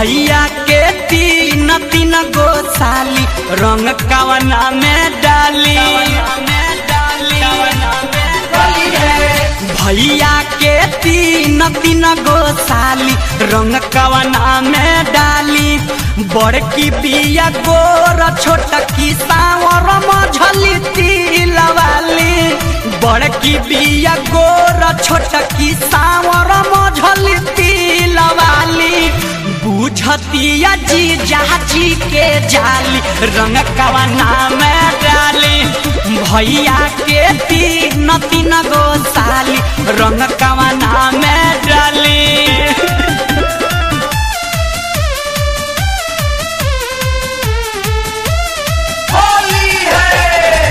भैया के तीन तीन गो साली रंग कवना में डाली भैया के तीन तीन गो साली रंग कवना में डाली बड़की बिया गोर छोट की सावर मझली तिलवाली बड़की बिया गोर छोट की सावर मझली तिलवाली बुझतिया जी जाची के जाली रंग कवना में डाली भैया के तीन तीन गो साली रंग कवना में डाली होली है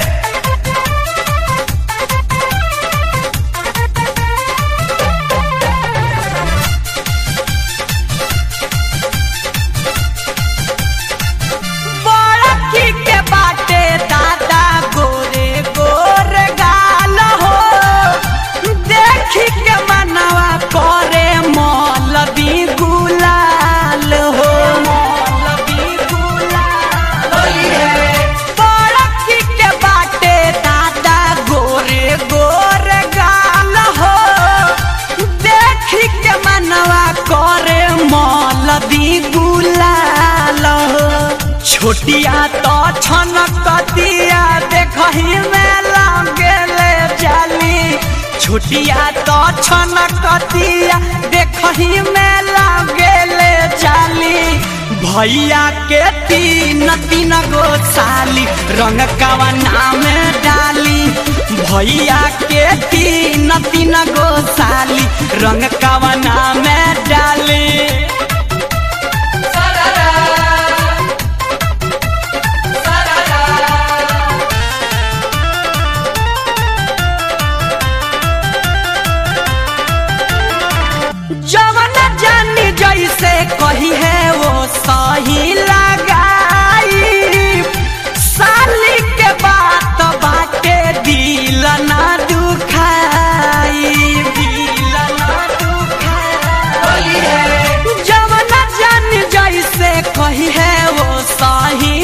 बड़की के बाटे दादा गोरे गोरे गाल हो देखी के मनवा करे मौलवी गुलाल हो मौलवी गुलाल होली है बड़की के बाटे दादा गोरे गोरे गाल हो देखी के मनवा करे मौलवी गुलाल हो छोटिया तो छनकतिया देखही में लागेले जाली छोटिया तो छनकतिया देखही में लागेले जाली भैया के तीन तीन गो साली रंग कवना में डाली भैया के तीन तीन गो साली रंग कवना में डाली सररा सररा जवन जानी जैसे कही है वो सही लगाई साली के बात बाटे दिल ना दुखाई दिल ना दुखाई होली है जवन जानी जैसे कही है वो सही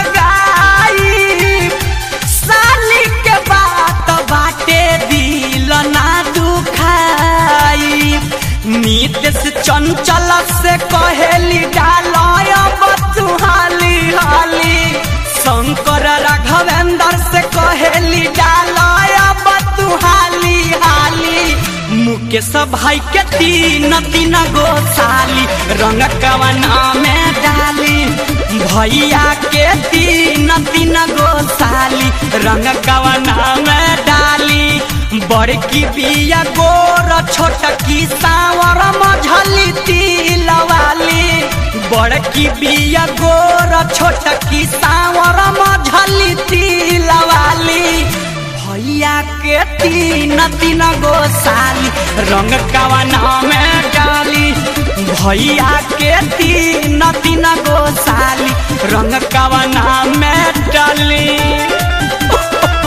लगाई साली के बात बाटे दिल ना दुखाई नीत से चंचल से कहेली डालय बतुहाली हाली शंकर राघवेंद्र से कहेली डालय बतुहाली हाली मुकेश भाई के तीन तीन गो साली रंग कवना में डाली भैया के तीन तीन गो साली रंग कवना में डाली बड़की बिया गोर छोट की सावर मझली तिलवाली बड़की बिया गोर छोट की सावर मझली तिलवाली भैया के तीन तीन गो साली रंग कवना में डाली भैया के तीन तीन गो साली रंग कवना में डाली